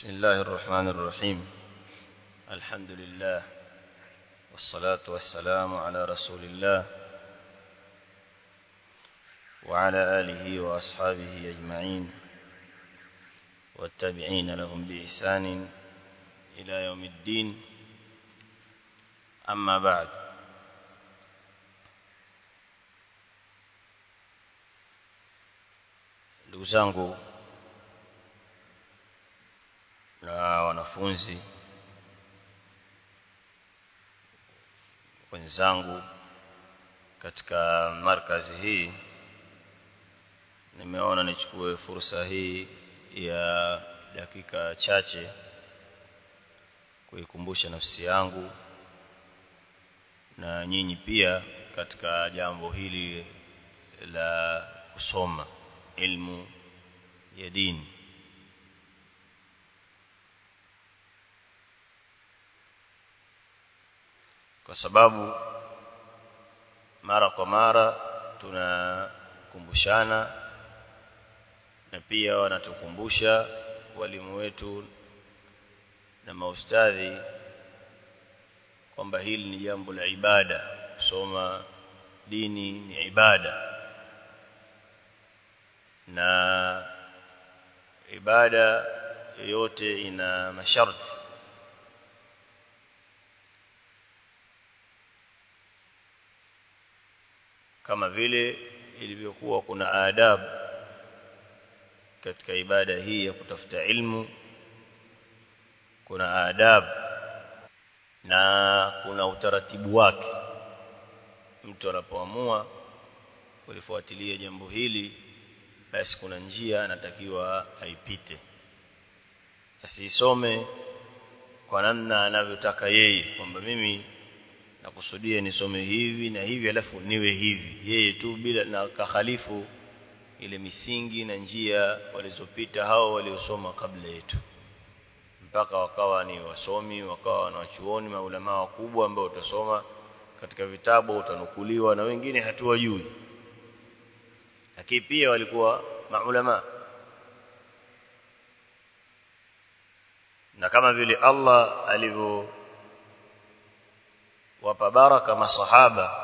بسم الله الرحمن الرحيم الحمد لله والصلاة والسلام على رسول الله وعلى آله وأصحابه أجمعين والتابعين لهم بإحسان إلى يوم الدين أما بعد ndugu zangu na wanafunzi wenzangu katika markazi hii nimeona nichukue fursa hii ya dakika chache kuikumbusha nafsi yangu na nyinyi pia katika jambo hili la kusoma ilmu ya dini kwa sababu mara kwa mara tunakumbushana na pia wanatukumbusha walimu wetu na maustadhi kwamba hili ni jambo la ibada kusoma dini ni ibada na ibada yoyote ina masharti kama vile ilivyokuwa kuna adabu katika ibada hii ya kutafuta ilmu kuna adabu na kuna utaratibu wake mtu anapoamua kulifuatilia jambo hili basi kuna njia anatakiwa aipite asisome kwa namna anavyotaka yeye kwamba mimi nakusudia nisome hivi na hivi alafu niwe hivi yeye tu bila na kahalifu ile misingi na njia walizopita hao waliosoma kabla yetu mpaka wakawa ni wasomi wakawa wanachuoni maulama wakubwa ambao utasoma katika vitabu utanukuliwa na wengine hatuwajui lakini pia walikuwa maulama na kama vile Allah alivyo wapa baraka masahaba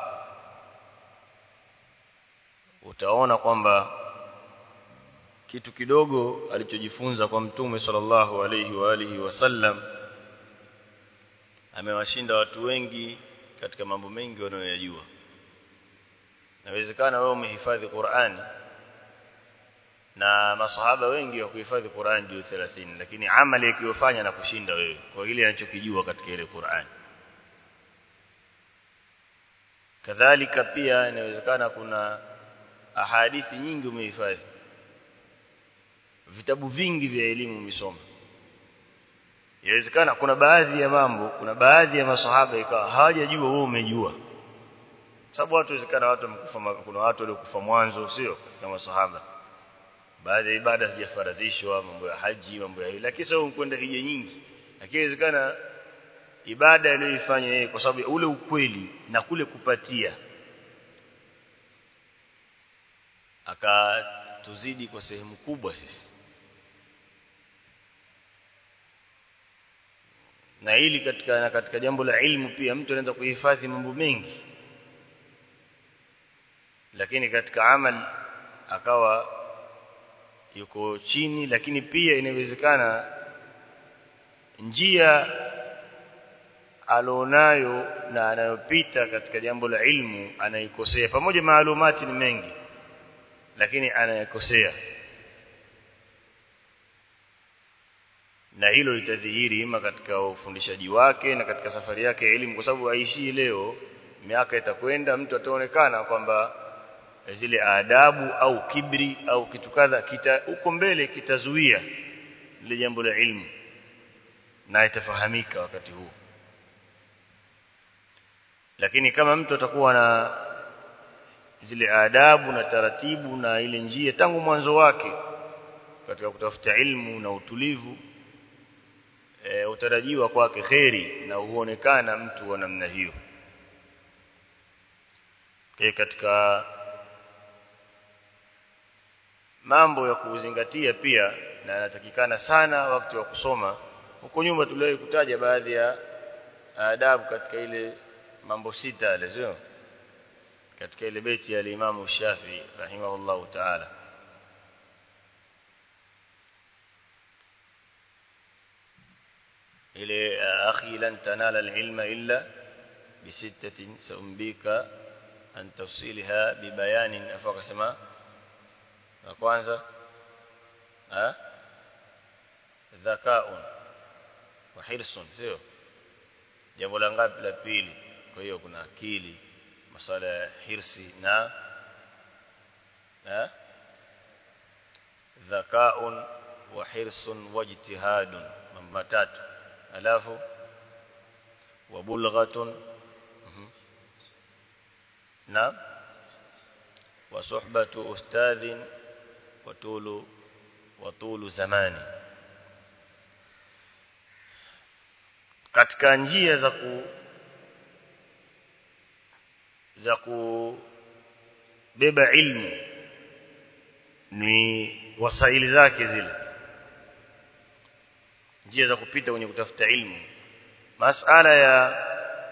utaona kwamba kitu kidogo alichojifunza kwa mtume sallallahu alayhi wa alihi wasallam amewashinda watu wengi katika mambo mengi wanayoyajua inawezekana wewe umehifadhi Qur'ani na masahaba wengi wa kuhifadhi Qur'an ndio 30 lakini amali yakiyofanya na kushinda wewe kwa kile anachokijua katika ile Qur'an kadhalika pia inawezekana kuna ahadithi nyingi umehifadhi vitabu vingi vya elimu umesoma inawezekana kuna baadhi ya mambo kuna baadhi ya masahaba ikawa hawajajua wewe umejua sababu watu inawezekana watu wamekufa kuna watu waliokufa mwanzo sio katika masahaba baadhi ya ibada hazijafaradhishwa mambo ya haji mambo ya lakini sasa ukwenda hija nyingi lakini inawezekana ibada aliyoifanya yeye kwa sababu ule ukweli na kule kupatia akatuzidi kwa sehemu kubwa sisi na hili katika na katika jambo la ilmu pia mtu anaweza kuhifadhi mambo mengi lakini katika amal akawa yuko chini lakini pia inawezekana njia alionayo na anayopita katika jambo la ilmu anaikosea pamoja maalumati ni mengi lakini anayakosea na hilo litadhihiri ima katika ufundishaji wake na katika safari yake ya elimu kwa sababu aishi leo miaka itakwenda mtu ataonekana kwamba zile adabu au kibri au kitu kadha kita huko mbele kitazuia lile jambo la ilmu na itafahamika wakati huu lakini kama mtu atakuwa na zile adabu na taratibu na ile njia tangu mwanzo wake katika kutafuta ilmu na utulivu e, utarajiwa kwake kheri na huonekana mtu wa namna hiyo katika mambo ya kuzingatia pia na anatakikana sana wakati wa kusoma huko nyuma tuliwahi kutaja baadhi ya adabu katika ile mambo sita yale sio katika ile beti ya Imam Shafi rahimahullahu ta'ala ile akhi lan tanala alilma illa bisittatin saumbika an tafsilha bibayanin afa akasema la kwanza ha dhakaun wa hirsun sio jambo la ngapi la pili kwa hiyo kuna akili masuala ya hirsi na ha dhakaun wa hirsun wajtihadun mambo matatu alafu wa bulghatun na wa suhbatu ustadhin wa tulu wa tulu zamani katika njia za ku za kubeba ilmu ni wasaili zake zile njia za kupita kwenye kutafuta ilmu masala ya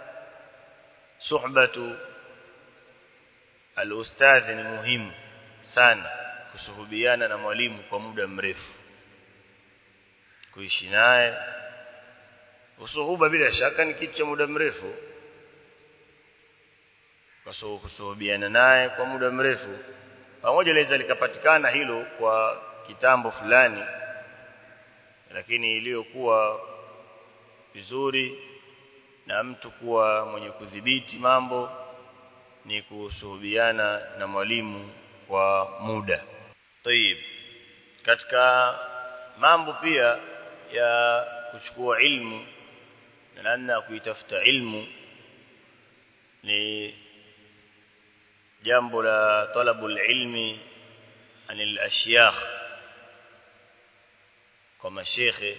suhbatu alustadhi ni muhimu sana kusuhubiana na mwalimu kwa muda mrefu kuishi naye usuhuba bila shaka ni kitu cha muda mrefu kwa kusuhubiana naye kwa muda mrefu pamoja laweza likapatikana hilo kwa kitambo fulani lakini iliyokuwa vizuri na mtu kuwa mwenye kudhibiti mambo ni kusuhubiana na mwalimu kwa muda. Tayib. Katika mambo pia ya kuchukua ilmu na namna ya kuitafuta ilmu ni jambo la talabul ilmi anil ashyakh kwa mashekhe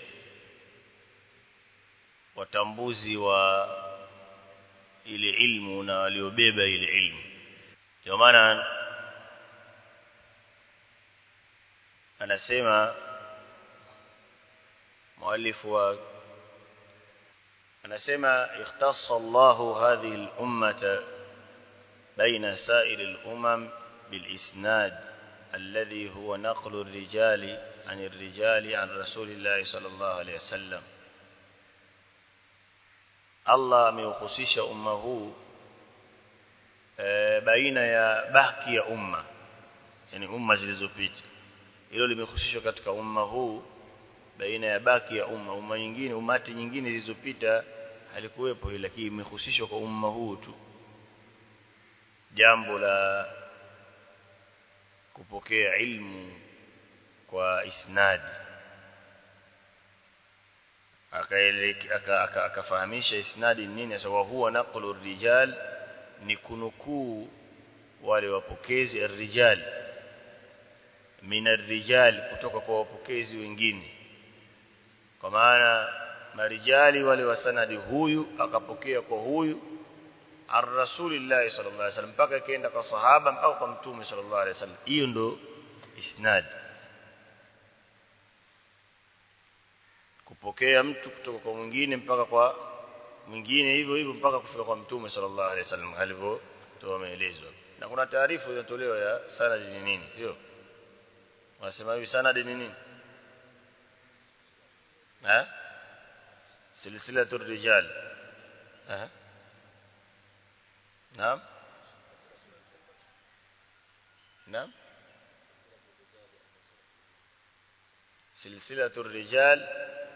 watambuzi wa ile ilmu na waliobeba ile ilmu ndio maana anasema muallifu wa anasema ikhtassa Allahu hadhihi al-ummata baina sa'ir al-umam bil-isnad alladhi huwa naqlu ar-rijali عن الرجال عن رسول الله صلى الله عليه وسلم Allah ameuhusisha umma huu e, baina ya baki ya umma yani umma zilizopita hilo limehusishwa katika umma huu baina ya baki ya umma umma nyingine umati nyingine zilizopita halikuwepo hilo lakini imehusishwa kwa umma huu tu jambo la kupokea ilmu kwa isnadi akafahamisha isnadi nini sawa huwa naqlu rijal ni kunukuu wale wapokezi arrijal min arrijal kutoka kwa wapokezi wengine kwa maana marijali wale wa sanadi huyu akapokea kwa huyu ar-rasulillah sallallahu alaihi wasallam mpaka kaenda kwa sahaba mpaka kwa mtume sallallahu alaihi wasallam hiyo ndo isnadi kupokea mtu kutoka kwa mwingine mpaka kwa mwingine hivyo hivyo mpaka kufika kwa mtume sallallahu alaihi wasallam alivyotoa maelezo na kuna taarifa inatolewa ya sanad ni nini sio wanasema hivi sanad ni nini ha silsilatu rijal ha naam naam silsilatu rijal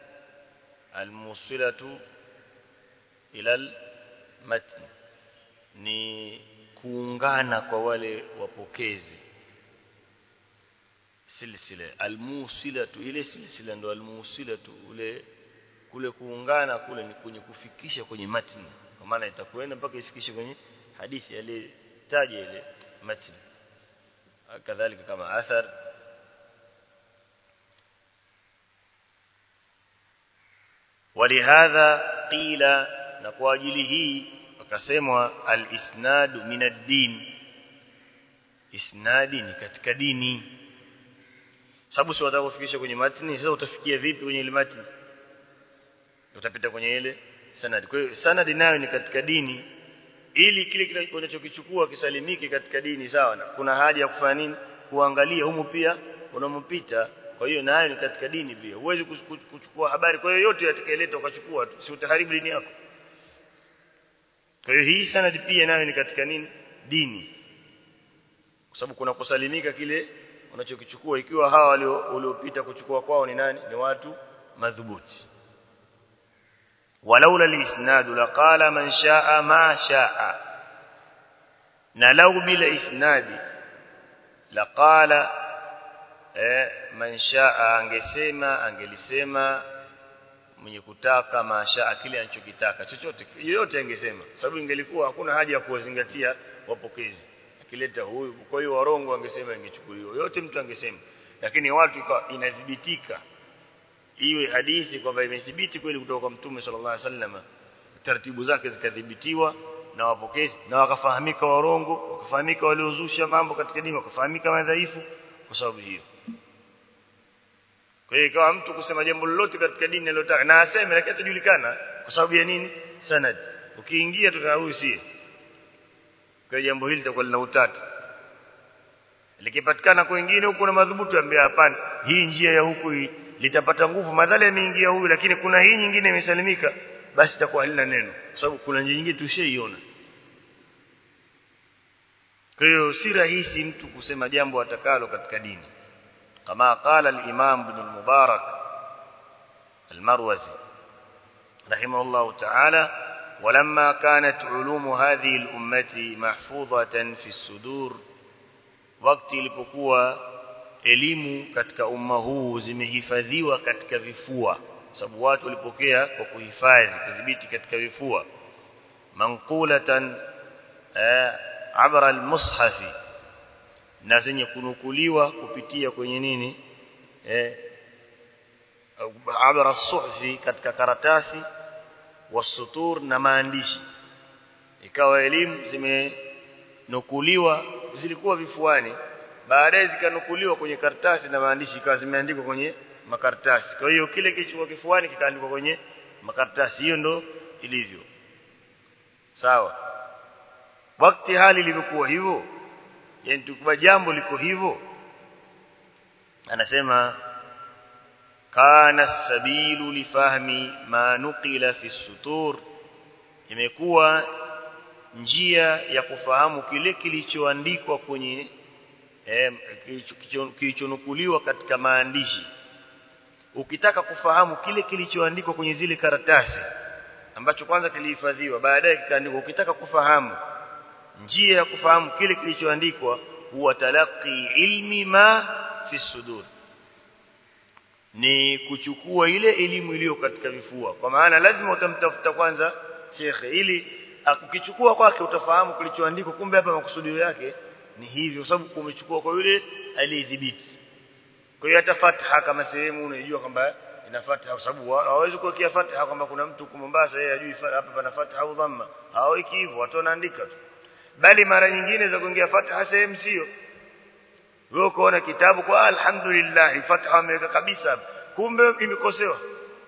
الموصلة إلى المتن ni kuungana kwa wale wapokezi silsila almusilatu ile silsila ndo almusilatu ule kule kuungana kule ni kwenye kufikisha kwenye matni kwa maana itakwenda mpaka ifikishe kwenye hadithi ile taja ile matni kadhalika kama athar ولهذا قيل na kwa ajili hii wakasemwa al-isnad min ad-din isnadi ni katika dini sababu si wataka kufikisha kwenye matni sasa utafikia vipi kwenye ile matni utapita kwenye ile sanad kwa hiyo sanad nayo ni katika dini ili kile kile unachokichukua kisalimike katika dini sawa na kuna haja ya kufanya nini kuangalia humu pia unampita kwa hiyo nayo ni katika dini pia huwezi kuchukua habari kwa hiyo yote atakayeleta ukachukua tu si utaharibu dini yako kwa hiyo hii sanad pia nayo ni katika nini dini kwa sababu kuna kusalimika kile unachokichukua ikiwa hawa waliopita kuchukua kwao ni nani ni watu madhubuti walaula alisnad laqala man shaa ma shaa na lau bila isnadi laqala eh man shaa angesema angelisema mwenye kutaka mashaa kile anachokitaka chochote yoyote angesema sababu ingelikuwa hakuna haja ya kuwazingatia wapokezi akileta huyu kwa hiyo warongo angesema ingechukuliwa yote mtu angesema lakini watu inadhibitika iwe hadithi kwamba imethibiti kweli kutoka kwa mtume sallallahu alaihi wasallam taratibu zake zikadhibitiwa na wapokezi na wakafahamika warongo wakafahamika waliozusha mambo katika dini wakafahamika madhaifu kwa sababu hiyo kwa hiyo ikawa mtu kusema jambo lolote katika dini alilotaka na aseme lakini atajulikana kwa sababu ya nini sanad ukiingia tuna huyu si kwa jambo hili litakuwa lina utata likipatikana kwa wengine huko na madhubuti ambia hapana hii njia ya huku hii litapata nguvu madhali ameingia huyu lakini kuna hii nyingine imesalimika basi itakuwa halina neno kwa sababu kuna njia nyingine tushaiona kwa hiyo si rahisi mtu kusema jambo atakalo katika dini kama qala al-imam ibn al-mubarak al-marwazi rahimahullah ta'ala ولما كانت علوم هذه الأمة محفوظة في الصدور وقت ilipokuwa elimu katika umma huu zimehifadhiwa katika vifua sababu watu walipokea kwa kuhifadhi kudhibiti katika vifua manqulatan abra almushafi na zenye kunukuliwa kupitia kwenye nini eh abra suhfi katika karatasi wasutur na maandishi ikawa elimu zimenukuliwa zilikuwa vifuani baadaye zikanukuliwa kwenye karatasi na maandishi ikawa zimeandikwa kwenye makaratasi kwa hiyo kile kilichokuwa kifuani kikaandikwa kwenye makaratasi hiyo ndo ilivyo sawa wakati hali ilivyokuwa hivyo yani tukubwa jambo liko hivyo anasema kana sabilu lifahmi ma nuqila fi sutur imekuwa njia ya kufahamu kile kilichoandikwa kwenye eh, kilichonukuliwa katika maandishi ukitaka kufahamu kile kilichoandikwa kwenye zile karatasi ambacho kwanza kilihifadhiwa baadaye kikaandikwa ukitaka kufahamu njia ya kufahamu kile kilichoandikwa huwa talaqi ilmi ma fi sudur ni kuchukua ile elimu iliyo katika vifua kwa maana lazima utamtafuta kwanza shekhe ili ukichukua kwake utafahamu kilichoandikwa kumbe hapa makusudio yake ni hivyo sababu umechukua kwa yule aliyedhibiti kwa hiyo hata fatha kama sehemu unajua kwamba ina fatha kwa sababu hawezi kuwekea fatha kwamba kuna mtu huko Mombasa yeye ajui hapa pana fatha au dhamma haweki hivyo watu wanaandika tu bali mara nyingine za kuingia fatha sehemu sio wewe ukoona kitabu kwa alhamdulillah fatha ameweka kabisa kumbe imekosewa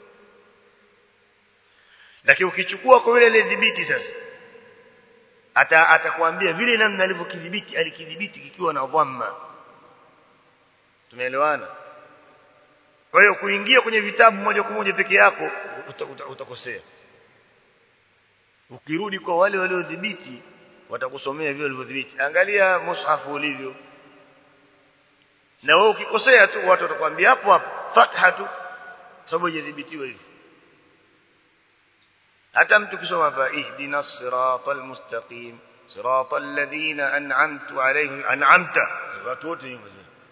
lakini ukichukua kwa yule aliyedhibiti sasa ata atakwambia vile namna alivyokidhibiti alikidhibiti kikiwa na dhamma tumeelewana kwa hiyo kuingia kwenye vitabu moja kwa moja peke yako utakosea ukirudi kwa wale waliodhibiti watakusomea vile walivyodhibiti angalia mushafu ulivyo na wewe ukikosea tu watu watakwambia hapo hapo fatha tu sababu haijadhibitiwa hivi hata mtu kisoma hapa ihdina siratal mustaqim siratal ladhina an'amtu alayhim an'amta watu wote nyuma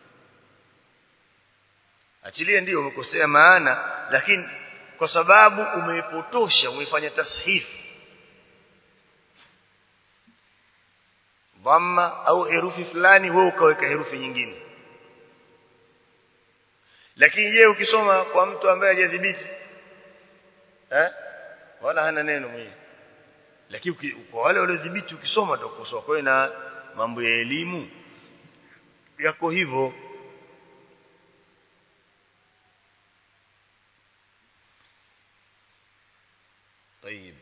achilie ndio umekosea maana lakini kwa sababu umeipotosha umefanya tashifu dhamma au herufi fulani wewe ukaweka herufi nyingine lakini je ukisoma kwa mtu ambaye hajadhibiti eh wala hana neno mwenyewe lakini kwa wale waliodhibiti ukisoma utakosoa kwa hiyo na mambo ya elimu yako hivyo طيب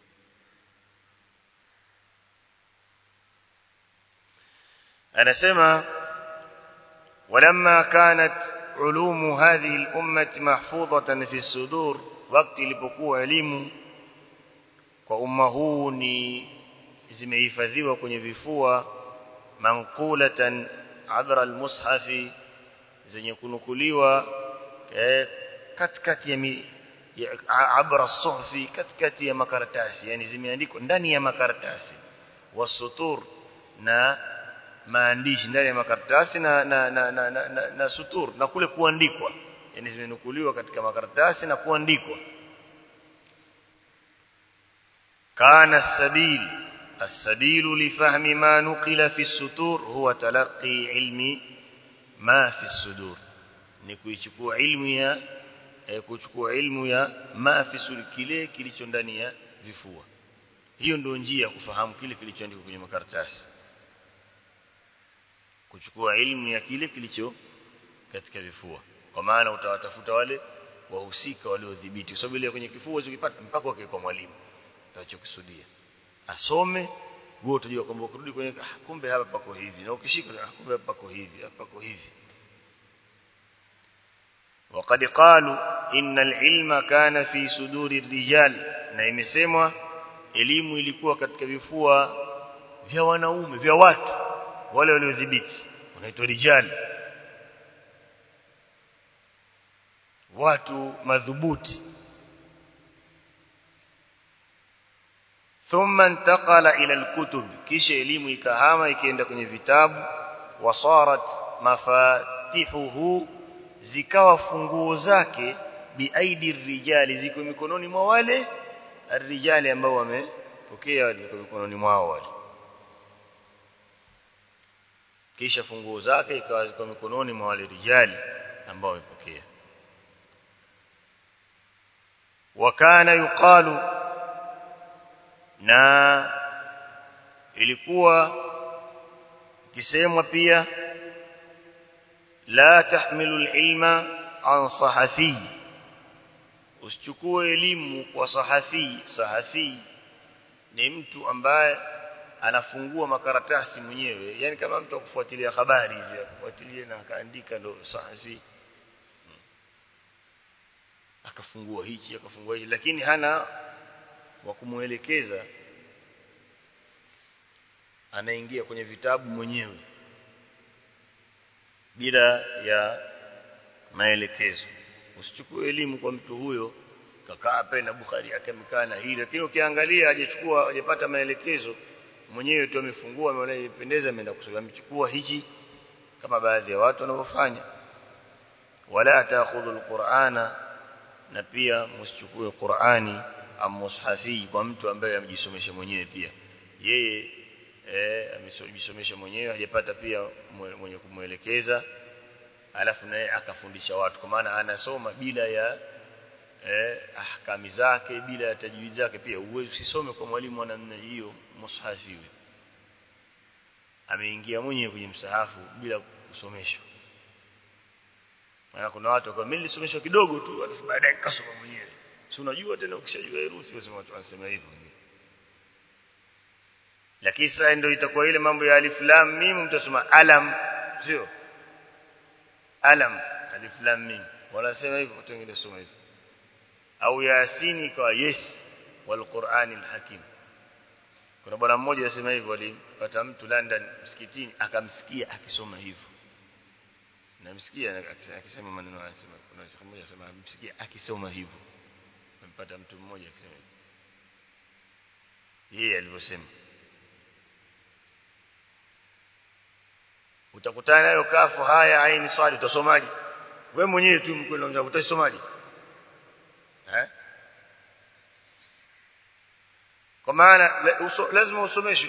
anasema ولما كانت علوم هذه الأمة محفوظة في الصدور وقت ilipokuwa elimu kwa umma huu ni zimehifadhiwa kwenye vifua manqulatan abra almushafi zenye kunukuliwa eh, katikati ya, mi, ya abra suhfi katikati ya makaratasi yani zimeandikwa ndani ya makaratasi wasutur na maandishi ndani ya makaratasi na na, na, na, na, na, na sutur na kule kuandikwa yani zimenukuliwa katika makaratasi na kuandikwa kana السبيل السبيل لفهم ما نقل في السطور هو تلقي علم ما في الصدور ni kuichukua ilmu ya eh, kuchukua ilmu ya ma fi sudur kile kilicho ndani ya vifua hiyo ndio njia ya kufahamu kile kilichoandikwa kwenye makaratasi kuchukua ilmu ya kile kilicho katika vifua kwa maana utawatafuta wale wahusika waliodhibiti kwa sababu ile kwenye kifua ukipata mpaka wake kwa mwalimu utachokusudia asome wewe utajua kwamba ukirudi kwenye ah, kumbe hapa pako hivi na ukishika ah, kumbe hapa pako hivi hapa pako hivi وقد قالوا إن العلم كان في صدور الرجال na imesemwa elimu ilikuwa katika vifua vya wanaume vya watu wale waliodhibiti wanaitwa rijali watu madhubuti thumma intaqala ila alkutub kisha elimu ikahama ikaenda kwenye vitabu wasarat mafatihuhu zikawa funguo zake biaidi rijali ziko mikononi mwa wale arrijali ambao wamepokea ziko mikononi mwao wale kisha funguo zake ikawa ziko mikononi mwa wale rijali ambao wamepokea wakana yuqalu na ilikuwa kisemwa pia la tahmilu alilma an sahafi usichukue elimu kwa sahafi sahafi ni mtu ambaye anafungua makaratasi mwenyewe yani kama mtu akufuatilia habari hivi akufuatilia na akaandika ndo sahafi akafungua hichi akafungua hichi lakini hana wa kumuelekeza anaingia kwenye vitabu mwenyewe bila ya maelekezo usichukue elimu kwa mtu huyo kakaa pale na Bukhari akamkaa na hili lakini ukiangalia hajachukua hajapata maelekezo mwenyewe tu amefungua ameona ipendeza ameenda kusoma amechukua hichi kama baadhi ya watu wanavyofanya wala taakhudhu alqur'ana na pia msichukue Qur'ani am mushafi kwa mtu ambaye amejisomesha mwenyewe pia yeye eh amejisomesha mwenyewe hajapata pia mwenye kumuelekeza alafu naye akafundisha watu kwa maana anasoma bila ya eh ahkami zake bila ya tajwid zake pia uwezi usisome kwa mwalimu wa namna hiyo mushafi ameingia mwenyewe kwenye msahafu bila kusomeshwa maana kuna watu kwa mimi nilisomeshwa kidogo tu alafu baadaye kasoma mwenyewe si unajua tena ukishajua herufi wasema watu wanasema hivyo lakini sasa ndio itakuwa ile mambo ya alif lam mim mtasoma alam sio alam alif lam mim wanasema hivyo watu wengine soma hivyo au yasini kwa yes wal qur'anil hakim kuna bwana mmoja anasema hivyo alipata mtu London msikitini akamsikia akisoma hivyo namsikia akisema maneno haya anasema kuna shekhi mmoja anasema amsikia akisoma hivyo mpata mtu mmoja akisema hivyo yeye alivyosema utakutana nayo kafu haya aini swali utasomaje wewe mwenyewe tu mkwenda utasomaje eh kwa maana lazima usomeshwe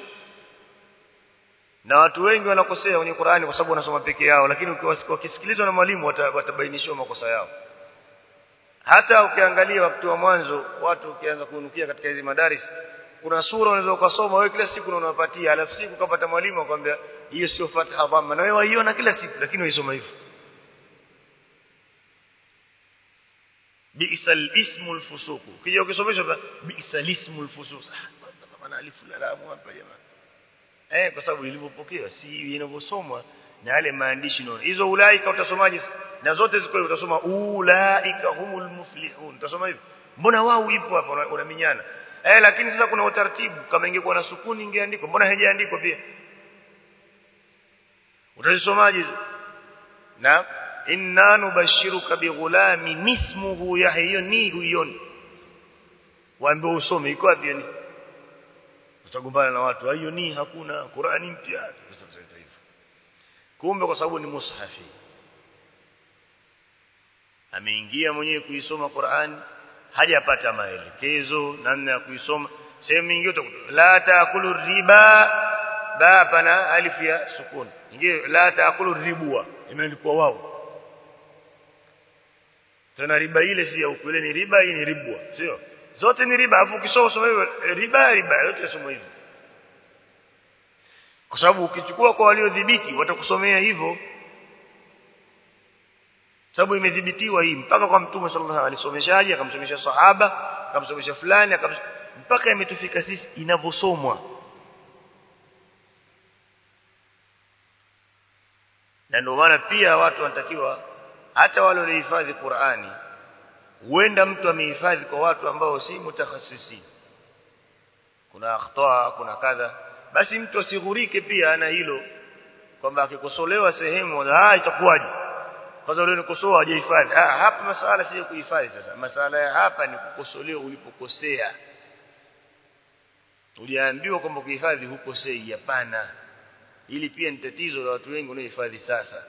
na watu wengi wanakosea kwenye Qur'ani kwa sababu wanasoma peke yao lakini wakisikilizwa na mwalimu watabainishwa makosa yao hata ukiangalia wakati wa mwanzo watu ukianza kunukia katika hizi madaris kuna sura unaweza ukasoma wewe kila siku unawapatia alafu siku kapata mwalimu akwambia hiyo sio fatha dhamma na wewe waiona kila siku lakini waisoma hivyo bi'sal ismul fusuq ukija ukisomeshwa bi'sal ismul fusuq maana alifu la lamu hapa jamaa eh kwa sababu ilivyopokewa si inavyosomwa na yale maandishi naona hizo ulaika utasomaje na zote ziko utasoma ulaika humul muflihun utasoma hivyo mbona wao ipo hapa unaminyana eh lakini sasa kuna utaratibu kama ingekuwa na sukuni ingeandikwa mbona haijaandikwa pia utasomaje na inna nubashiruka bighulamin ismuhu yahya hiyo ni huioni waambie usome iko wapi ni utagombana na watu hiyo ni hakuna Qur'ani mpya kumbe kwa sababu ni mushafi ameingia mwenyewe kuisoma Qur'ani hajapata maelekezo namna ya kuisoma sehemu nyingine la taakulu riba ba pana alif ya sukun nyingine la taakulu ribwa imeandikwa wao tena riba ile si ya ukweli ni riba hii ni ribwa sio zote ni riba afu ukisoma soma hivyo riba riba yote soma hivyo kwa sababu ukichukua kwa waliodhibiti watakusomea hivyo sababu imedhibitiwa hii mpaka kwa mtume sallallahu alaihi wasallam alisomeshaje akamsomesha sahaba akamsomesha fulani akam mpaka imetufika sisi inavyosomwa na ndio maana pia watu wanatakiwa hata wale waliohifadhi Qur'ani huenda mtu amehifadhi kwa watu ambao si mutakhasisi kuna akhtaa kuna kadha basi mtu asighurike pia ana hilo kwamba akikosolewa sehemu ah itakuwaje kwanza leo nikosoa hajahifadhi ah hapa masala si kuhifadhi sasa masala ya hapa ni kukosolewa ulipokosea uliambiwa kwamba kuhifadhi hukosei hapana ili pia ni tatizo la watu wengi wanaohifadhi sasa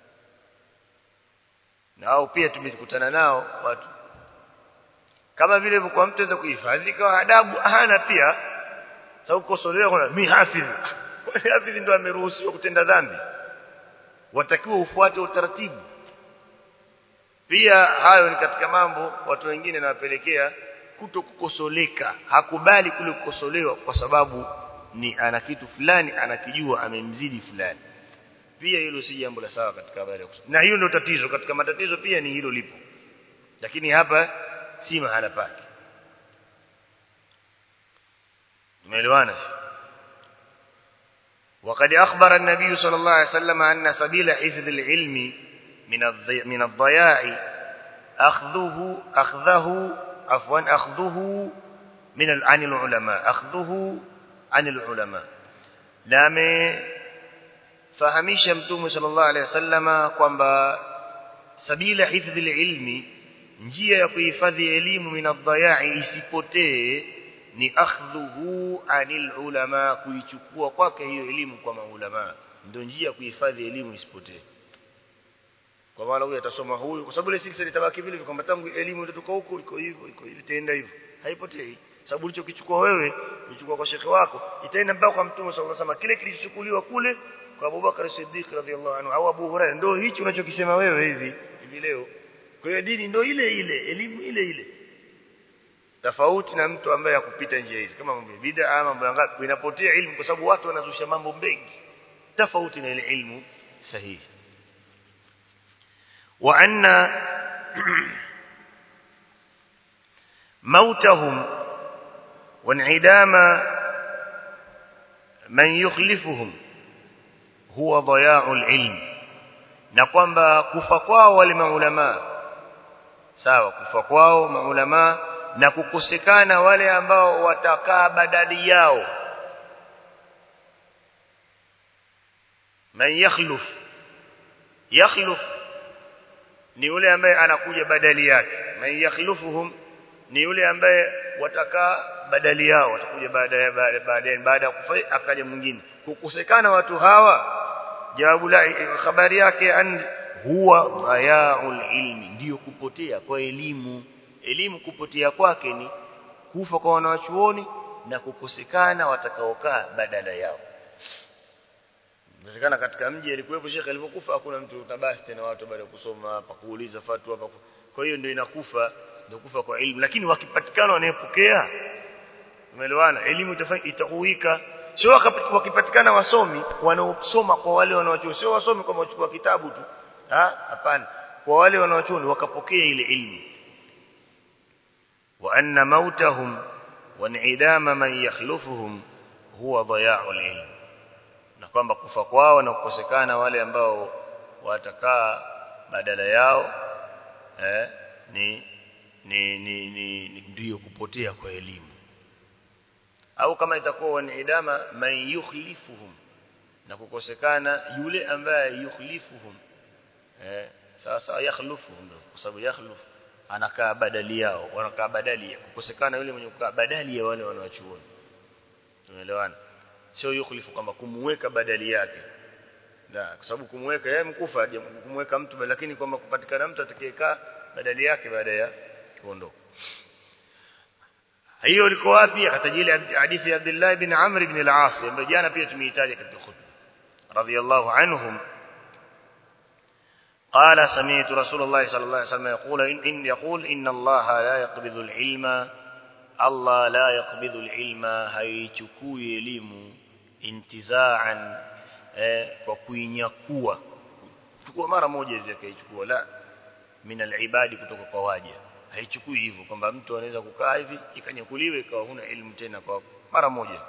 na au pia tumekutana nao watu kama vile kwa mtu aweza kuhifadhi kwa adabu hana pia sababu kukosolewa kuna mi hafidhi kwani hafidhi ndio ameruhusiwa kutenda dhambi watakiwa ufuate utaratibu pia hayo ni katika mambo watu wengine nawapelekea kuto kukosoleka hakubali kule kukosolewa kwa sababu ni ana kitu fulani anakijua amemzidi fulani pia hilo si jambo la sawa katika habari ya na hiyo ndio tatizo katika matatizo pia ni hilo lipo lakini hapa si mahala pake tumeelewana وقد أخبر النبي صلى الله عليه وسلم أن سبيل حفظ العلم من من الضياع أخذه أخذه عفوا أخذه من عن العلماء أخذه عن العلماء نعم fahamisha mtume sallallahu alaihi wasallama kwamba sabila hifdhi ilmi njia ya kuhifadhi elimu min adhayai isipotee ni akhdhuhu anil ulama kuichukua kwake hiyo elimu kwa maulama ndio njia ya kuhifadhi elimu isipotee kwa maana huyu atasoma huyu kwa sababu ile silsila itabaki vile kwamba tangu elimu itatoka huko iko hivyo iko hivyo itaenda hivyo haipotei sababu ulichokichukua wewe ulichukua kwa shekhe wako itaenda mpaka kwa mtume sallallahu alaihi wasallam kile kilichochukuliwa kule kwa Abubakar Siddiq radhiallahu anhu au Abu Hurairah ndio hicho unachokisema wewe hivi hivi leo kwa hiyo dini ndio ile ile elimu ile ile tofauti na mtu ambaye hakupita njia hizi kama mambo bid'a ama mambo ngapi inapotea ilmu kwa sababu watu wanazusha mambo mengi tofauti na ile ilmu sahihi wa anna mautahum وانعدام من يخلفهم huwa dhaya'ul ilm na kwamba kufa kwao wale maulama sawa kufa kwao maulama na kukosekana wale ambao watakaa badali yao man yakhluf yakhluf ni yule ambaye anakuja badali yake man yakhlufuhum ni yule ambaye watakaa badali yao watakuja baada baada baada ya kufa akaja mwingine kukosekana watu hawa jawabu la habari yake an huwa dhayaul ilmi ndio kupotea kwa elimu elimu kupotea kwake ni kufa kwa wanawachuoni na kukosekana watakaokaa badala yao inawezekana katika mji alikuwepo shekhe alipokufa hakuna mtu tabasi tena watu baada ya kusoma hapa kuuliza fatwa hapa kwa hiyo ndio inakufa ndio kufa kwa elimu lakini wakipatikana wanayepokea umeelewana elimu itafanya itakuika sio wakipatikana wasomi wanaosoma kwa wale wanaochuo sio wasomi kwa kuchukua kitabu tu ah hapana kwa wale wanaochuo wakapokea ile elimu wa anna mautahum wa in'idama man yakhlufuhum huwa dhaya'ul ilm na kwamba kufa kwao na kukosekana wale ambao watakaa badala yao eh, ni ni ni, ni, ni ndio kupotea kwa elimu au kama itakuwa wanidama man yukhlifuhum na kukosekana yule ambaye yukhlifuhum eh sasa yakhlufuhum kwa sababu yakhluf anakaa badali yao wanakaa badali kukosekana yule mwenye kukaa badali ya wale wanaochuoni tumeelewana sio yukhlifu kwamba kumweka badali yake na kwa sababu kumweka yeye mkufa kumweka mtu lakini kwamba kupatikana mtu atakayekaa badali yake baada ya kuondoka hiyo liko wapi akatajili hadithi ya Abdullah ibn Amr ibn al-As ambaye jana pia tumeitaja katika khutba radiyallahu anhum قال سمعت رسول الله صلى الله عليه وسلم يقول إن يقول إن الله لا يقبض العلم الله لا يقبض العلم هيchukui elimu intizaan eh, kwa kuinyakua chukua mara moja hivi akaichukua la min alibadi kutoka kwa waja haichukui hivyo kwamba mtu anaweza kukaa hivi ikanyakuliwe ikawa huna elimu tena kwa mara moja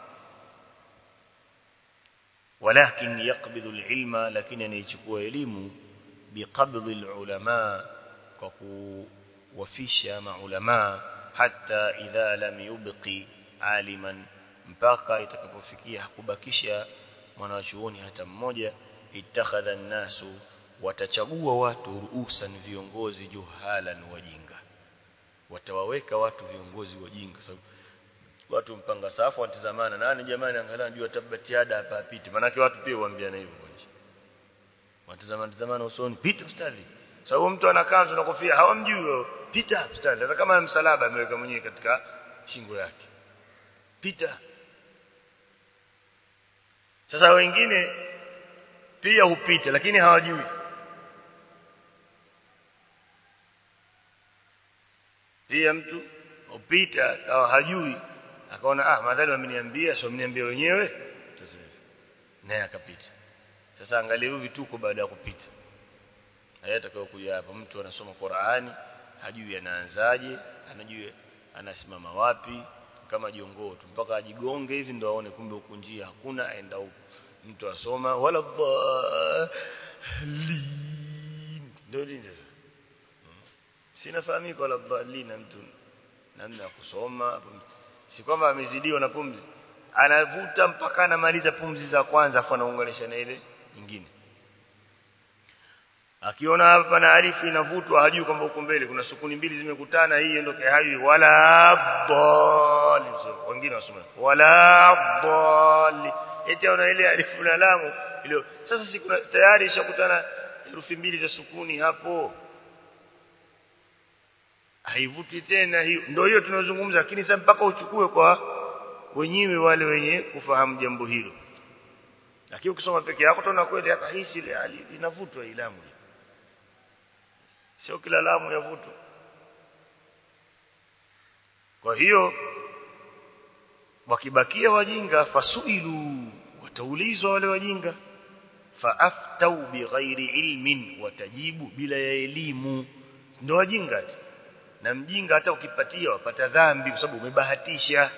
walakin yakbidhu alilma lakini anaichukua elimu biqabdhi alulama kwa kuwafisha maulama hata idha lam yubqi aliman mpaka itakapofikia hakubakisha mwanachuoni hata mmoja ittakhadha an-nasu watachagua watu ruusan viongozi juhalan wajinga watawaweka watu viongozi wajinga sababu watu mpanga safu watazamana nani jamani angalia jua tabatiada hapa apite manake watu pia huambiana hivyo nje watazamana tazamana usoni pita ustadhi sababu mtu ana kanzu na kofia hawamjui pita ustadhi hata kama msalaba ameweka mwenyewe katika shingo yake pita sasa wengine pia hupita lakini hawajui pia mtu upita akawa hajui akaona ah madhali wameniambia sio wameniambia wenyewe naye akapita sasa angalia hivi vituko baada ya kupita haya atakayokuja hapa mtu anasoma Qur'ani hajui anaanzaje anajui anasimama wapi kama jongoo tu mpaka ajigonge hivi ndo aone kumbe huku njia hakuna aenda huku mtu asoma wala dhalin ndio nini sasa sinafahamika wala dhalin mtu namna ya kusoma si kwamba amezidiwa na pumzi anavuta mpaka anamaliza pumzi za kwanza afu anaunganisha na ile nyingine akiona hapa na alifu inavutwa hajui kwamba huko mbele kuna sukuni mbili zimekutana hii ndio hajui wala dhalin wengine wasoma wala dhalin eti una ile alifu na lamu ile sasa si kuna tayari ishakutana herufi mbili za sukuni hapo haivuti tena hiyo ndio hiyo tunazungumza lakini sasa mpaka uchukue kwa wenyewe wale wenye kufahamu jambo hilo lakini ukisoma peke yako utaona kweli hapa hii si inavutwa ilamu sio kila lamu yavutwa kwa hiyo wakibakia wajinga fasuilu wataulizwa wale wajinga faaftau bighairi ilmin watajibu bila ya elimu ndio wajinga tu na mjinga hata ukipatia wapata dhambi kwa sababu umebahatisha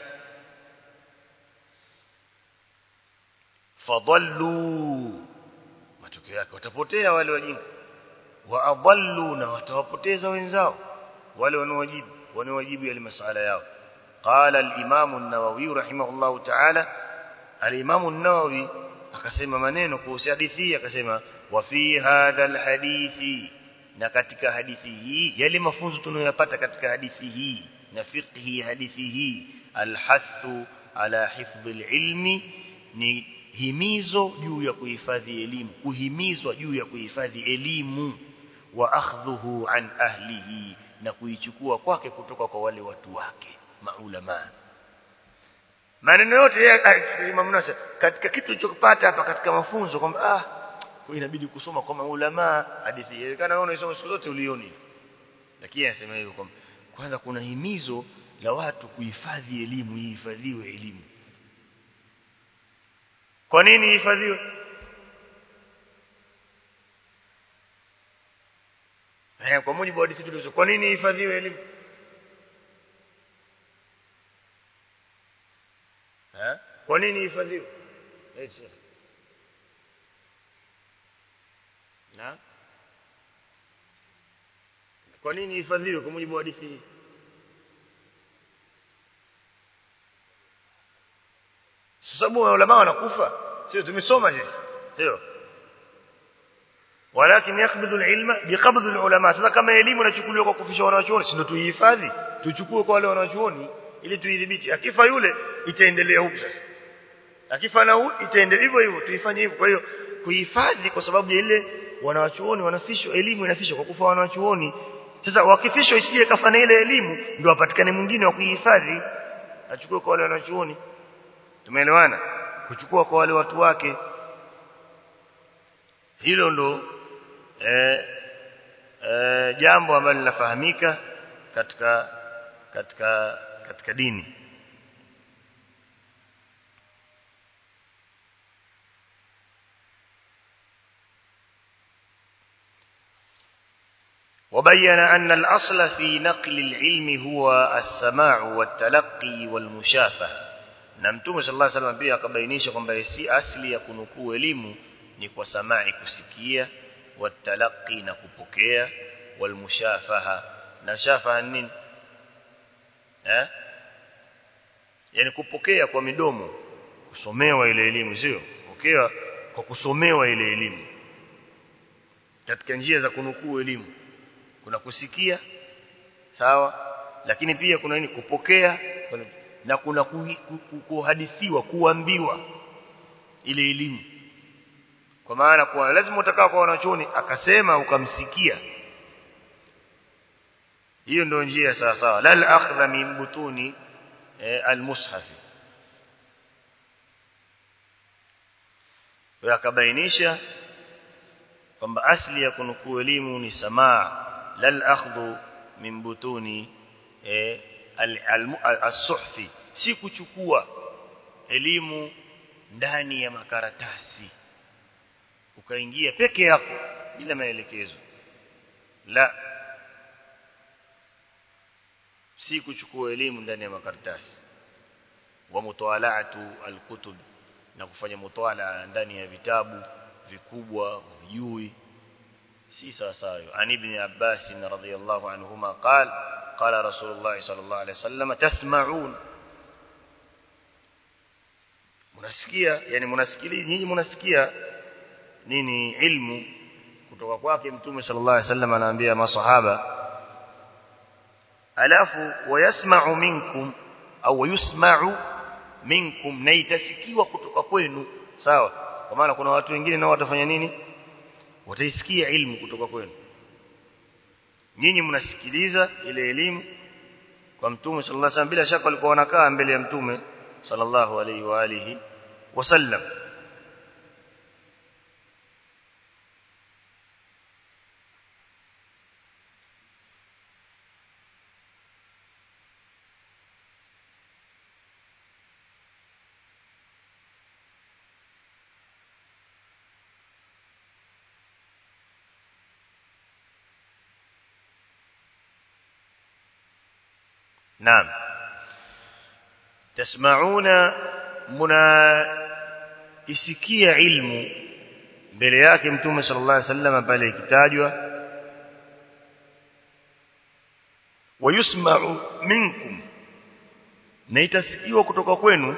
fadallu matokeo yake watapotea wale wajinga wa adallu na watawapoteza wenzao wale wanaowajibu wanaowajibu yale masala yao قال الامام النووي رحمه الله تعالى الامام النووي akasema maneno kuhusu hadithi akasema wa fi hadha alhadithi na katika hadithi hii yale mafunzo tunayopata katika hadithi hii na fiqhi hadithi hii alhathu ala hifdhi alilmi ni himizo juu ya kuhifadhi elimu kuhimizwa juu ya kuhifadhi elimu wa akhdhuhu an ahlihi na kuichukua kwake kutoka kwa wale watu wake maulama maneno yote Imam Nasir katika kitu tulichopata hapa katika mafunzo kwamba ah inabidi kusoma kwa maulama hadithi hii kana wewe unasoma siku zote ulioni lakini anasema hivyo kwamba kwanza kuna himizo la watu kuhifadhi elimu ihifadhiwe elimu kwa nini ihifadhiwe eh kwa mujibu wa hadithi tulizo kwa nini ihifadhiwe elimu eh kwa nini ihifadhiwe eti shekhe na kwa nini ihifadhiwe kwa mujibu wa hadithi hii sababu ulama wanakufa sio tumesoma sisi sio walakin yakbidhu alilma biqabdhi alulama sasa kama elimu inachukuliwa kwa kufisha wanachuoni si ndio tuihifadhi tuchukue kwa wale wanachuoni ili tuidhibiti akifa yule itaendelea huku sasa akifa na huyu itaendelea hivyo hivyo tuifanye hivyo kwa hiyo kuhifadhi kwa sababu ya ile wanawachuoni wanafishwa elimu inafishwa kwa kufa wanawachuoni sasa wakifishwa isije kafana ile elimu ndio apatikane mwingine wa kuihifadhi achukue kwa wale wanachuoni tumeelewana kuchukua kwa wale watu wake hilo ndo eh, eh, jambo ambalo linafahamika katika katika katika dini وبين أن الأصل في نقل العلم هو السماع والتلقي والمشافهة na mtume sallallahu alaihi wasallam pia akabainisha kwamba si asli ya kunukuu elimu ni kwa samai kusikia watalaqi na kupokea walmushafaha na shafaha nini eh yani kupokea kwa midomo kusomewa ile elimu sio pokea kwa kusomewa ile elimu katika njia za kunukuu elimu kuna kusikia sawa lakini pia kuna nini kupokea na kuna kuhadithiwa kuambiwa ile elimu kwa maana kwa lazima utakaa kwa wanachuoni akasema ukamsikia hiyo ndio njia sawa sawa la al-akhdha min butuni eh, al-mushaf wa akabainisha kwamba asli ya kunukuu elimu ni samaa la al-akhdhu min butuni eh, as-suhfi si kuchukua elimu ndani ya makaratasi ukaingia peke yako bila maelekezo la si kuchukua elimu ndani ya makaratasi wa mutawalaatu alkutub na kufanya mutawala ndani ya vitabu vikubwa vijui si sawa sawa an ibn abbas radhiyallahu anhuma qala قال رسول الله صلى الله عليه وسلم تسمعون munasikia yani munasikili nyinyi munasikia nini ilmu kutoka kwake mtume sallallahu alaihi wasallam anaambia masahaba alafu wayasma'u minkum au yusma'u minkum na itasikiwa kutoka kwenu sawa kwa maana kuna watu wengine nao watafanya nini wataisikia ilmu kutoka kwenu nyinyi mnasikiliza ile elimu kwa mtume sallallahu alaihi wasallam bila shaka walikuwa wanakaa mbele ya mtume sallallahu alaihi wa alihi wasallam نعم تسمعون منا isikia ilmu mbele yake mtume sallallahu alaihi wasallam pale ikitajwa wayusma'u minkum na itasikiwa kutoka kwenu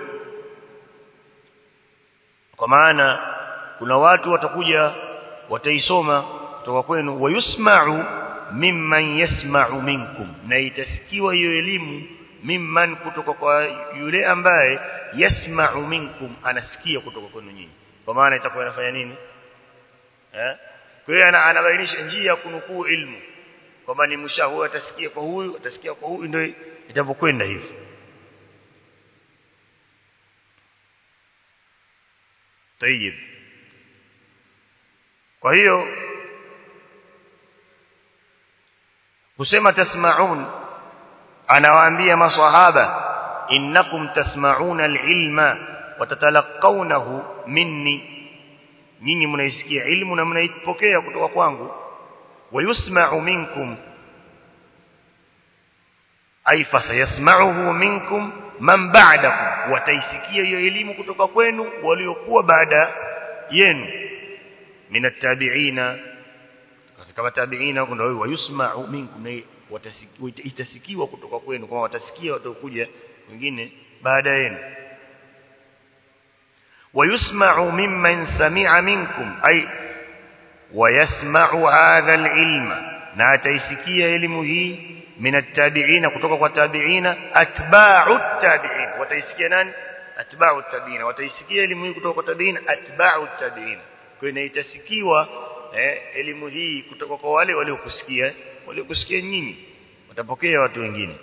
kwa maana kuna watu watakuja wataisoma kutoka kwenu wayusma'u mimman yasma'u minkum na itasikiwa hiyo elimu mimman kutoka kwa yule ambaye yasma'u minkum anasikia kutoka kwenu nyinyi kwa maana itakuwa inafanya nini eh kwa hiyo anabainisha njia ya kunukuu ilmu kwamba ni mshahu atasikia kwa huyu atasikia kwa huyu ndio itavyokwenda hivi طيب kwa hiyo kusema tasma'un anawaambia maswahaba innakum tasma'una al-ilma wa tatalaqawnahu minni nyinyi mnaisikia ilmu na mnaipokea kutoka kwangu wayusma'u minkum ay fasayasma'uhu minkum man ba'dakum wataisikia hiyo elimu kutoka kwenu waliokuwa baada yenu min at-tabi'ina katika matabiina huko ndio wayusma'u minkum na itasikiwa kutoka kwenu kama watasikia watakuja wengine baada yenu wayusma'u mimman sami'a minkum ay wayasma'u hadha al-ilma na ataisikia elimu hii min at-tabi'ina kutoka kwa tabi'ina atba'u at-tabi'in wataisikia nani atba'u at-tabi'ina wataisikia elimu hii kutoka kwa tabi'ina atba'u at-tabi'in kwa hiyo itasikiwa eh, elimu hii kutoka kwa wale waliokusikia waliokusikia nyinyi watapokea watu wengine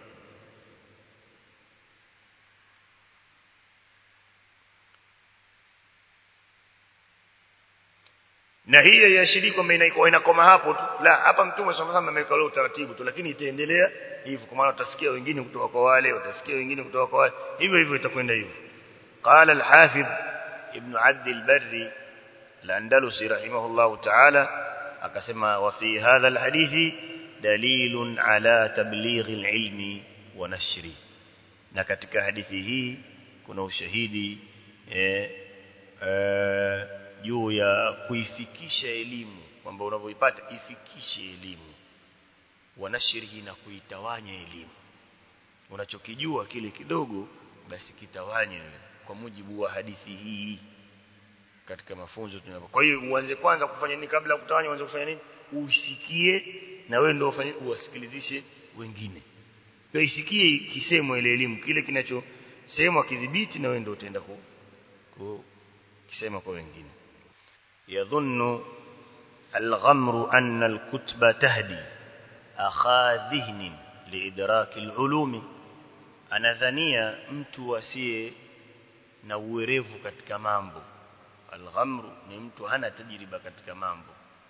na hiyo yashiri kwamba inakoma hapo tu la hapa mtume sallallahu alayhi ameweka leo utaratibu tu lakini itaendelea hivyo kwa maana utasikia wengine kutoka kwa wale utasikia wengine kutoka kwa wale hivyo hivyo itakwenda hivyo qala al-hafidh ibn abd al-barri al-andalusi rahimahullah ta'ala akasema wa fi hadha al-hadithi dalilun ala tabligh al-ilmi wa nashri na katika hadithi hii kuna ushahidi eh, eh, juu ya kuifikisha elimu kwamba unavyoipata ifikishe elimu wanashirihi na kuitawanya elimu unachokijua kile kidogo basi kitawanye kwa mujibu wa hadithi hii katika mafunzo tunapo kwa hiyo uanze kwanza kufanya nini kabla ya kutawanya uanze kufanya nini usikie na wewe ndio ufanye uwasikilizishe wengine kwa isikie kisemwa ile elimu kile kinachosemwa kidhibiti na wewe ndio utaenda ku, ku kisema kwa wengine يظن الغمر أن الكتب تهدي أخا ذهن لإدراك العلوم anadhania mtu asiye na uwerevu katika mambo alghamru ni mtu hana tajriba katika mambo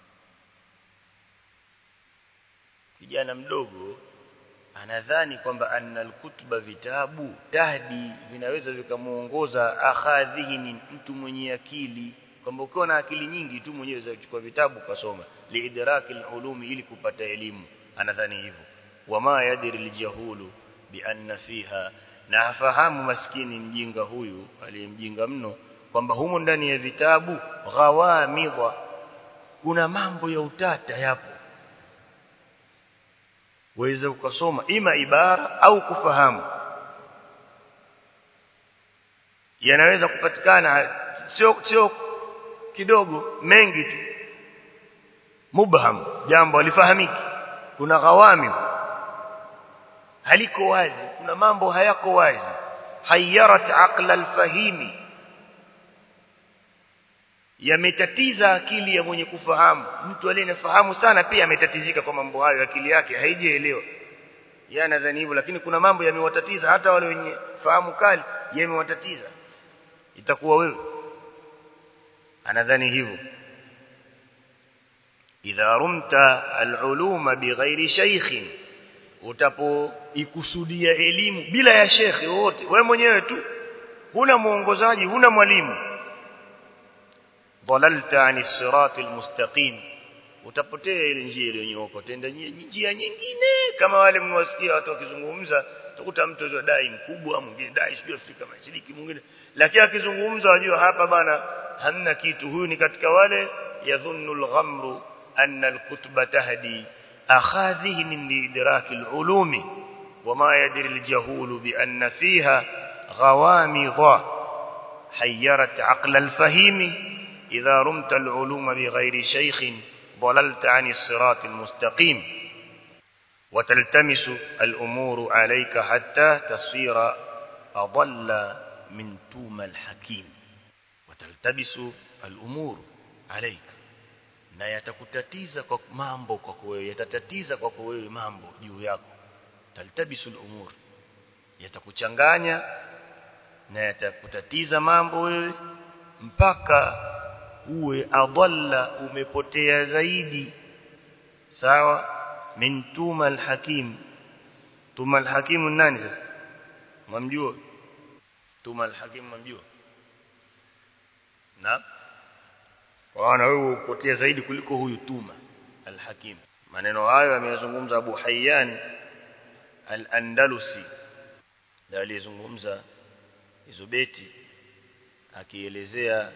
kijana mdogo anadhani kwamba anna alkutuba vitabu tahdi vinaweza vikamuongoza akhadhihi mtu mwenye akili kwamba ukiwa na akili nyingi tu mwenyewe za kuchukua vitabu kasoma liidraki ulumi ili kupata elimu anadhani hivyo wama yadri aljahulu bi anna fiha na hafahamu maskini mjinga huyu aliyemjinga mno kwamba humo ndani ya vitabu ghawamidha kuna mambo ya utata yapo waweza ukasoma ima ibara au kufahamu yanaweza kupatikana sio sio kidogo mengi tu mubham jambo alifahamiki kuna ghawami haliko wazi kuna mambo hayako wazi hayarat aqla alfahimi yametatiza akili ya mwenye kufahamu mtu aliyefahamu sana pia ametatizika kwa mambo hayo akili yake haijaelewa yeye anadhani hivyo lakini kuna mambo yamewatatiza hata wale wenye fahamu kali yamewatatiza itakuwa wewe anadhani hivyo idha rumta aluluma bighairi shaykhin utapoikusudia elimu bila ya shekhi wote wewe mwenyewe tu huna muongozaji huna mwalimu dhalalta ani sirati almustaqim utapotea ile njia iliyonyooka tenda njia nyingine kama wale mnawasikia watu wakizungumza utakuta mtu zwa dai mkubwa mwingine dai sijui Afrika Mashariki mwingine lakini akizungumza wajua hapa bana hamna kitu huyu ni katika wale yadhunnu al-ghamru anna al-kutuba tahdi akhadhihi min idraki al-ulumi wama yadri al-jahul bi anna fiha ghawamidha hayyarat aqla al-fahimi idha rumta al-uluma bighairi shaykhin ضللت عن الصراط المستقيم وتلتمس الأمور عليك حتى تصير أضل من توم الحكيم وتلتبس الأمور عليك na yatakutatiza kwa mambo kwako wewe yatatatiza kwako wewe mambo juu yako taltabisul umur yatakuchanganya na yatakutatiza mambo wewe mpaka uwe adalla umepotea zaidi sawa min tuma alhakim tuma alhakim nani sasa mwamjua tuma alhakim mwamjua na wana wewe upotea zaidi kuliko huyu tuma alhakim maneno hayo ameyazungumza Abu Hayyan al-Andalusi na aliyezungumza hizo beti akielezea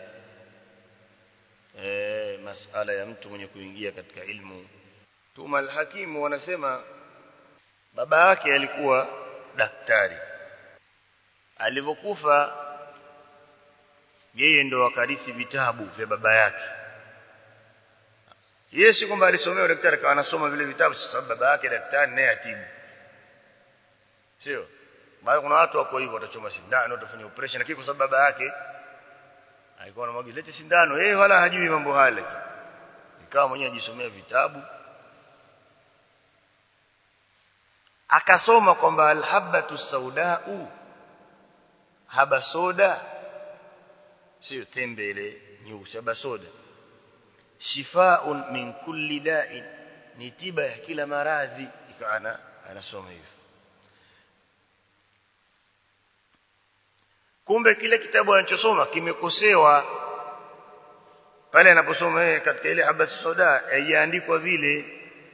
e, masala ya mtu mwenye kuingia katika ilmu Tuma al-Hakim wanasema baba yake alikuwa daktari alivyokufa yeye ndo akarithi vitabu vya baba yake yeye si kwamba alisomea daktari kawa anasoma vile vitabu sababu baba yake daktari naye atibu sio bali kuna watu wako hivyo watachoma sindano watafanya operation lakini kwa sababu baba yake alikuwa anamwagiza lete sindano yeye wala hajui mambo haya ikawa mwenyewe ajisomea vitabu akasoma kwamba alhabatu saudau haba soda sio tembe ile nyeusi haba soda shifaun min kulli da'in ni tiba ya kila maradhi ikaana anasoma hivyo kumbe kile kitabu anachosoma kimekosewa pale anaposoma yeye katika ile habasi soda haijaandikwa vile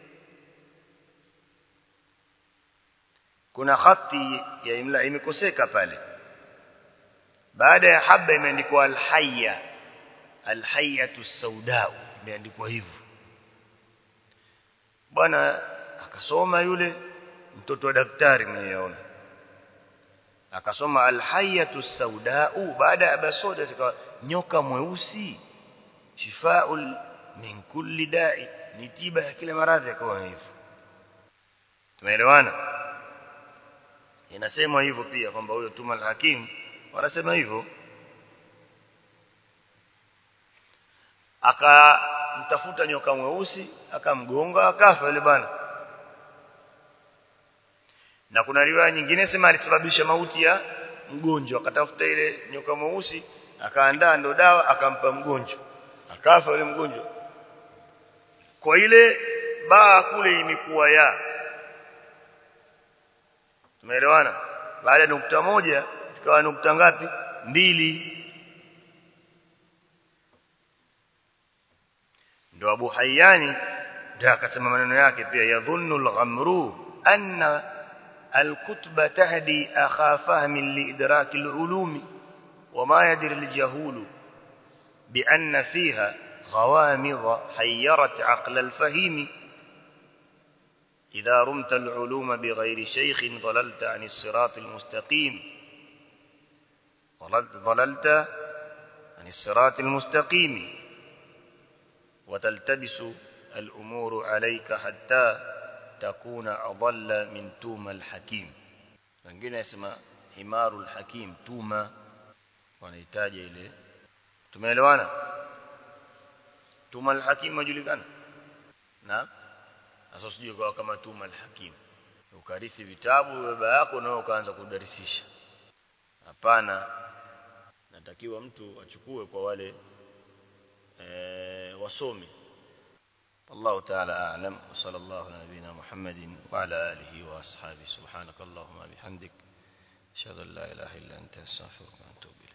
kuna khati ya imla imekoseka pale baada ya haba imeandikwa alhayya alhayyatu saudau imeandikwa hivyo bwana akasoma yule mtoto wa daktari mwenyeona akasoma alhayyatu saudau baada ya basoda zikawa nyoka mweusi shifaul min kulli da'i ni tiba ya kila maradhi akawa hivyo tumeelewana inasemwa hivyo pia kwamba huyo tuma al-hakim wanasema hivyo akamtafuta nyoka mweusi akamgonga akafa yule bwana na kuna riwaya nyingine sema alisababisha mauti ya mgonjwa akatafuta ile nyoka mweusi akaandaa ndo dawa akampa mgonjwa akafa yule mgonjwa kwa ile baa kule imekuwa ya tumeelewana baada ya nukta moja zikawa nukta ngapi mbili ndo Abu Hayyani ndio akasema maneno yake pia yadhunnu al-ghamru anna al-kutba tahdi akha fahmin li idrak al-ulumi وما يدري الجهول بأن فيها غوامض حيرت عقل الفهيم إذا رمت العلوم بغير شيخ ضللت عن الصراط المستقيم ضللت عن الصراط المستقيم وتلتبس الأمور عليك حتى تكون أضل من توم الحكيم wengine yasema himaru alhakim tuma wanahitaji ile tumeelewana tuma alhakim majulikana na sasa usije kwa kama tuma alhakim ukarithi vitabu baba yako nao ukaanza kudarisisha hapana natakiwa mtu achukue kwa wale e, wasomi الله تعالى أعلم وصلى الله على نبينا محمد وعلى آله وأصحابه سبحانك اللهم بحمدك أشهد أن لا إله إلا أنت أستغفرك وأتوب إليك